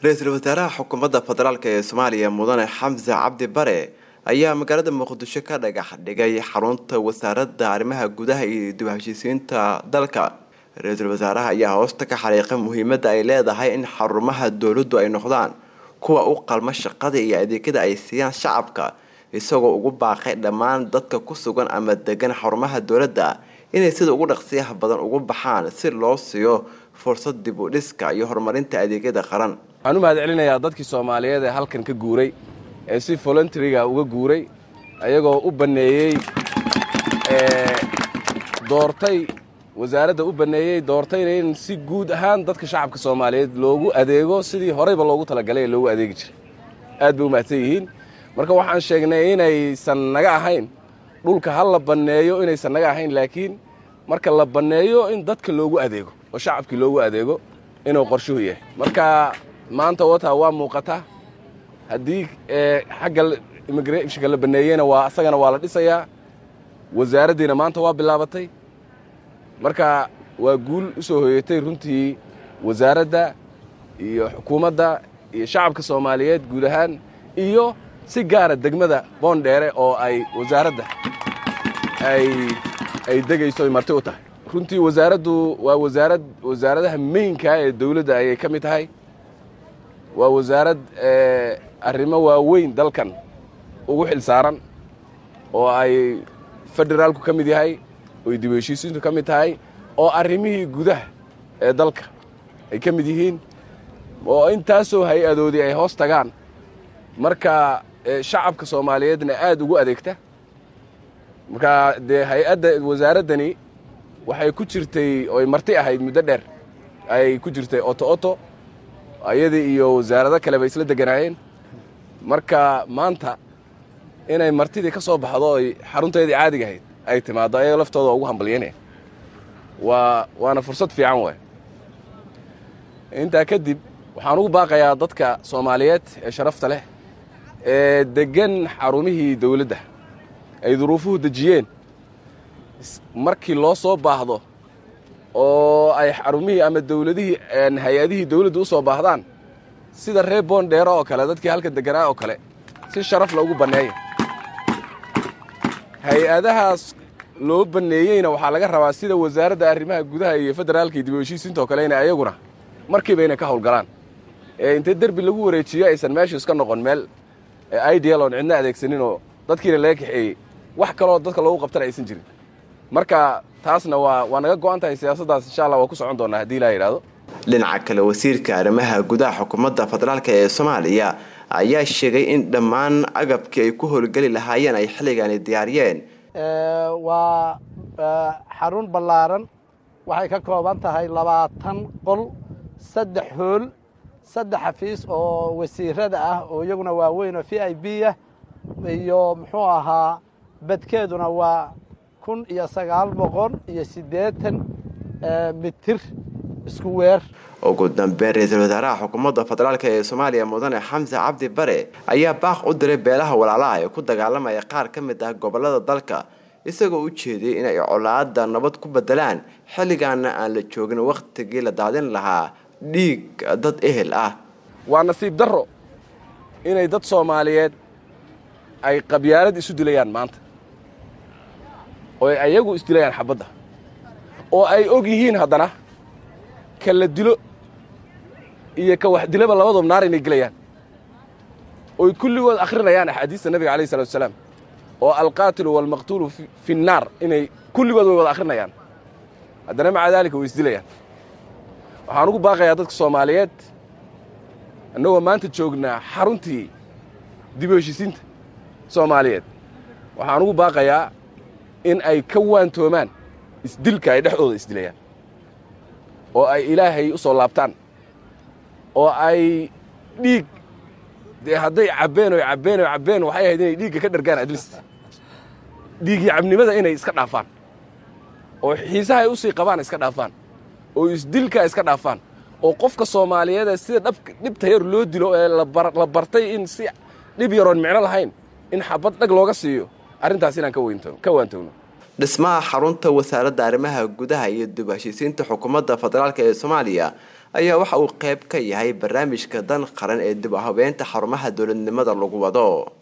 ra-iisul wasaaraha xukuumadda federaalk ee soomaaliya mudane xamse cabdi bare ayaa magaalada muqdisho ka dhagax dhigay xarunta wasaaradda arrimaha gudaha iyo dib heshiisiinta dalka ra-iisul wasaaraha ayaa hoosta ka xariiqay muhiimadda ay leedahay in xarumaha dowladdu ay noqdaan kuwa u qalma shaqada iyo adeegyada ay siiyaan shacabka isagoo ugu baaqay dhammaan dadka ku sugan ama degan xarumaha dowladda inay sida ugu dhaqsiyaha badan ugu baxaan si loo siiyo fursad dib u dhiska iyo horumarinta adeegyada qaran waxaan u mahad celinayaa dadkii soomaaliyeed ee halkan ka guuray ee si voluntaryga uga guuray ayagoo u banneeyey doortay wasaaradda u banneeyey doortayna in si guud ahaan dadka shacabka soomaaliyeed loogu adeego sidii horeyba loogu talagalay ee loogu adeegi jiray aad bay u mahadsan yihiin marka waxaan sheegnay inaysan naga ahayn dhulka ha la banneeyo inaysan naga ahayn laakiin marka la banneeyo in dadka loogu adeego oo shacabkii loogu adeego inuu qorshuhu yahay marka maanta wata waa muuqataa haddii xagga immigrationka la banneeyeyna waa asagana waa la dhisayaa wasaaraddiina maanta waa bilaabatay marka waa guul u soo hoyatay runtii wasaaradda iyo xukuumadda iyo shacabka soomaaliyeed guud ahaan iyo si gaara degmada boondheere oo ay wasaaradda ay degayso ay marti u tahay runtii wasaaraddu waa wasaarad wasaaradaha meynka ee dawladda ayay ka mid tahay waa wasaarad arrimo waaweyn dalkan ugu xil saaran oo ay federaalku ka mid yahay oy dib heshiisiintu ka mid tahay oo arrimihii gudaha ee dalka ay ka mid yihiin oo intaasoo hay-adoodii ay hoos tagaan marka shacabka soomaaliyeedna aad ugu adeegta marka dee hay-adda wasaaraddani waxay ku jirtay oy marti ahayd muddo dheer ayay ku jirtay oto oto ayadii iyo wasaarado kale bay isla deganaayeen marka maanta inay martidii ka soo baxdo oy xarunteedii caadiga ahayd ay timaaddo ayaga laftooda ugu hambalyanaya waa waana fursad fiican waay intaa kadib waxaan ugu baaqayaa dadka soomaaliyeed ee sharafta leh ee deggan xarumihii dawladda ay duruufuhu dejiyeen markii loo soo baahdo oo ay xarumihii ama dawladihii hay-adihii dawladda u soo baahdaan sida reer boondheere oo kale dadkii halka deganaa oo kale si sharaf loogu banneeya hay-adahaas loo banneeyeyna waxaa laga rabaa sida wasaaradda arrimaha gudaha iyo federaalka iyo dib u heshiisiinta oo kale inay ayaguna markiiba inay ka howlgalaan ee intay derbi lagu wareejiyo aysan meeshu iska noqon meel ideal oon cidna adeegsanin oo dadkiina laga kaxeeyey wax kaloo dadka loogu qabtana aysan jirin marka taasna waa waa naga go-an tahay siyaasaddaas insha allah waa ku socon doonaa haddii ilaa yidhahdo dhinaca kale wasiirka arrimaha gudaha xukuumadda federaalk ee soomaaliya ayaa sheegay in dhammaan agabkii ay ku howlgeli lahaayeen ay xilligaani diyaariyeen waa xarun ballaaran waxay ka kooban tahay labaatan qol saddex hool saddex xafiis oo wasiirada ah oo iyaguna waaweyn oo v i b ah iyo muxuu ahaa badkeeduna waa kun iyo sagaal boqol iyo siddeetan mitir isku weer ugu dambeyn ra-iisul wasaaraha xukuumadda federaalk ee soomaaliya mudane xamse cabdi bare ayaa baaq u diray beelaha walaalaha ee ku dagaalamaya qaar ka mid ah gobolada dalka isagoo u jeediyey inay colaada nabad ku bedelaan xilligaana aan la joogin wakhtigii la daadin lahaa dhiig dad ehel ah waa nasiib darro inay dad soomaaliyeed ay qabyaalad isu dilayaan maanta oo ay ayagu isdilayaan xabadda oo ay og yihiin haddana ka la dilo iyo ka wax dilaba labadoob naar inay gelayaan oy kulligood akhrinayaan axaadiista nabiga alayh salatu wasalaam oo alqaatilu waalmaqtuulu fi nnaar inay kulligood way wada akhrinayaan haddana maca daalika way isdilayaan waxaan ugu baaqayaa dadka soomaaliyeed annagoo maanta joognaa xaruntii dib u heshiisiinta soomaaliyeed waxaan ugu baaqayaa in ay ka waantoomaan isdilka ay dhexdooda isdilayaan oo ay ilaahay u soo laabtaan oo ay dhiig dee hadday cabbeen oy cabbeen oy cabbeen waxay ahayd inay dhiigga ka dhargaan adlist dhiigii cabnimada inay iska dhaafaan oo xiisaha ay u sii qabaan iska dhaafaan oo isdilka iska dhaafaan oo qofka soomaaliyeedee sida dhab dhibta yar loo dilo ee la bartay in si dhib yaroon micno lahayn in xabad dhag looga siiyo arrintaas inaan ka waantowno dhismaha xarunta wasaaradda arrimaha gudaha iyo dib heshiisiinta xukuumadda federaalk ee soomaaliya ayaa waxa uu qeyb ka yahay barnaamijka dan qaran ee dib u habeynta xarumaha dowladnimada lagu wado